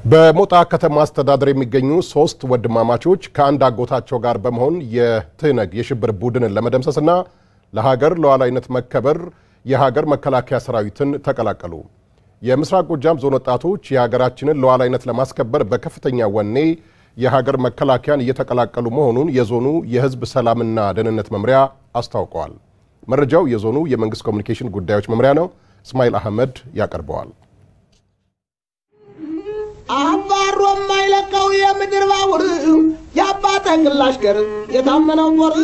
በሞጣ ከተማ አስተዳደር የሚገኙ ሶስት ወንድማማቾች ከአንድ አጎታቸው ጋር በመሆን የትህነግ የሽብር ቡድንን ለመደምሰስና ለሀገር ሉዓላዊነት መከበር የሀገር መከላከያ ሰራዊትን ተቀላቀሉ። የምስራቅ ጎጃም ዞን ወጣቶች የሀገራችንን ሉዓላዊነት ለማስከበር በከፍተኛ ወኔ የሀገር መከላከያን እየተቀላቀሉ መሆኑን የዞኑ የሕዝብ ሰላምና ደህንነት መምሪያ አስታውቀዋል። መረጃው የዞኑ የመንግስት ኮሚኒኬሽን ጉዳዮች መምሪያ ነው። እስማኤል አህመድ ያቀርበዋል። አባሮ የማይለቀው የምድር ባቡር የአባት እንግላሽ ገር የታመነው ጦር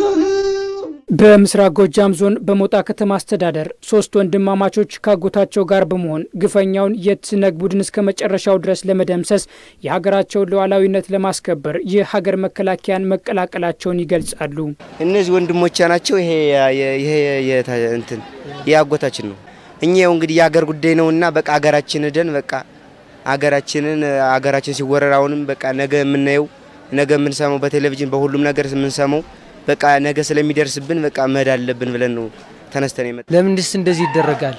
በምስራቅ ጎጃም ዞን በሞጣ ከተማ አስተዳደር ሶስት ወንድማማቾች ካጎታቸው ጋር በመሆን ግፈኛውን የትህነግ ቡድን እስከ መጨረሻው ድረስ ለመደምሰስ የሀገራቸውን ሉዓላዊነት ለማስከበር የሀገር መከላከያን መቀላቀላቸውን ይገልጻሉ። እነዚህ ወንድሞቻ ናቸው። ይሄ ይሄ እንትን የአጎታችን ነው። እኛ ያው እንግዲህ የሀገር ጉዳይ ነውና በቃ ሀገራችን ደን በቃ ሀገራችንን ሀገራችን ሲወረር አሁንም በቃ ነገ የምናየው ነገ የምንሰማው በቴሌቪዥን በሁሉም ነገር የምንሰማው በቃ ነገ ስለሚደርስብን በቃ መሄድ አለብን ብለን ነው ተነስተን የመጣ። ለምንድስ እንደዚህ ይደረጋል?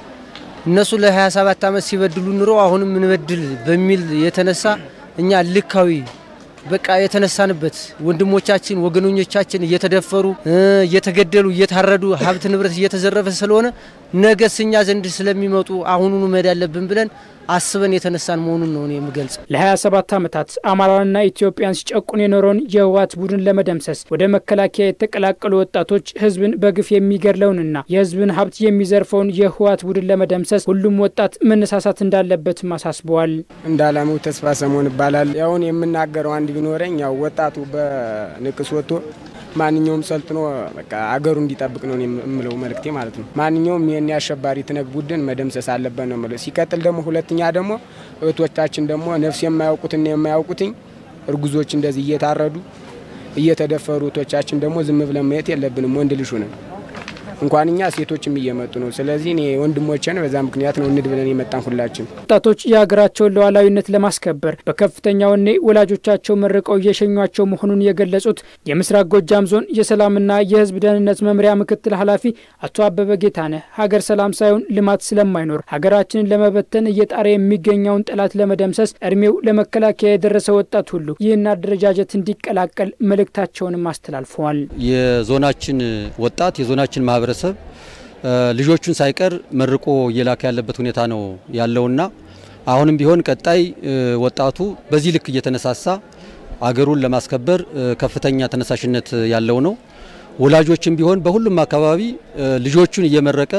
እነሱ ለ27 ዓመት ሲበድሉ ኑሮ አሁንም እንበድል በሚል የተነሳ እኛ ልካዊ በቃ የተነሳንበት ወንድሞቻችን ወገኖኞቻችን እየተደፈሩ እየተገደሉ እየታረዱ ሀብት ንብረት እየተዘረፈ ስለሆነ ነገስ እኛ ዘንድ ስለሚመጡ አሁኑኑ መሄድ አለብን ብለን አስበን የተነሳን መሆኑን ነው እኔ የምገልጽ። ለ27 ዓመታት አማራንና ኢትዮጵያን ሲጨቁን የኖረውን የህወሓት ቡድን ለመደምሰስ ወደ መከላከያ የተቀላቀሉ ወጣቶች ህዝብን በግፍ የሚገድለውንና የህዝብን ሀብት የሚዘርፈውን የህወሓት ቡድን ለመደምሰስ ሁሉም ወጣት መነሳሳት እንዳለበትም አሳስበዋል። እንዳላማው ተስፋ ሰሞን ይባላል። ያውን የምናገረው አንድ ቢኖረኝ ያው ወጣቱ በንቅስ ወጥቶ ማንኛውም ሰልጥኖ በቃ አገሩ እንዲጠብቅ ነው የምለው መልእክቴ ማለት ነው። ማንኛውም ይህን የአሸባሪ ትነግ ቡድን መደምሰስ አለበት ነው የምለው። ሲቀጥል ደግሞ ሁለተኛ ደግሞ እህቶቻችን ደግሞ ነፍስ የማያውቁትና የማያውቁትኝ እርጉዞች እንደዚህ እየታረዱ እየተደፈሩ እህቶቻችን ደግሞ ዝም ብለን ማየት የለብንም። ወንድ ልሹ ነን እንኳን እኛ ሴቶችም እየመጡ ነው። ስለዚህ እኔ ወንድሞቼን በዛ ምክንያት ነው እንድ ብለን የመጣን ሁላችን ወጣቶች የሀገራቸውን ሉዓላዊነት ለማስከበር በከፍተኛ ወኔ ወላጆቻቸው መርቀው እየሸኟቸው መሆኑን የገለጹት የምስራቅ ጎጃም ዞን የሰላምና የሕዝብ ደህንነት መምሪያ ምክትል ኃላፊ አቶ አበበ ጌታነህ ሀገር ሰላም ሳይሆን ልማት ስለማይኖር ሀገራችንን ለመበተን እየጣረ የሚገኘውን ጠላት ለመደምሰስ እድሜው ለመከላከያ የደረሰ ወጣት ሁሉ ይህን አደረጃጀት እንዲቀላቀል መልእክታቸውንም አስተላልፈዋል። የዞናችን ወጣት የዞናችን ማህበረሰብ ልጆቹን ሳይቀር መርቆ እየላከ ያለበት ሁኔታ ነው ያለውና አሁንም ቢሆን ቀጣይ ወጣቱ በዚህ ልክ እየተነሳሳ አገሩን ለማስከበር ከፍተኛ ተነሳሽነት ያለው ነው። ወላጆችም ቢሆን በሁሉም አካባቢ ልጆቹን እየመረቀ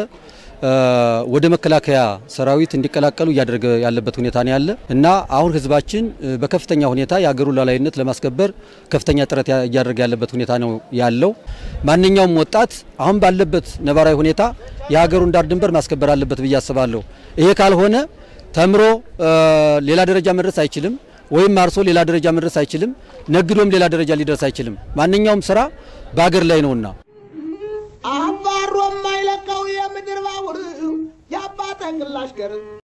ወደ መከላከያ ሰራዊት እንዲቀላቀሉ እያደረገ ያለበት ሁኔታ ነው ያለ እና አሁን ህዝባችን በከፍተኛ ሁኔታ የሀገሩን ሉዓላዊነት ለማስከበር ከፍተኛ ጥረት እያደረገ ያለበት ሁኔታ ነው ያለው። ማንኛውም ወጣት አሁን ባለበት ነባራዊ ሁኔታ የሀገሩን ዳር ድንበር ማስከበር አለበት ብዬ አስባለሁ። ይሄ ካልሆነ ተምሮ ሌላ ደረጃ መድረስ አይችልም፣ ወይም አርሶ ሌላ ደረጃ መድረስ አይችልም፣ ነግዶም ሌላ ደረጃ ሊደርስ አይችልም። ማንኛውም ስራ በሀገር ላይ ነውና አባሮ የማይለቀው የምድር ባቡር የአባት እንግላሽ ገር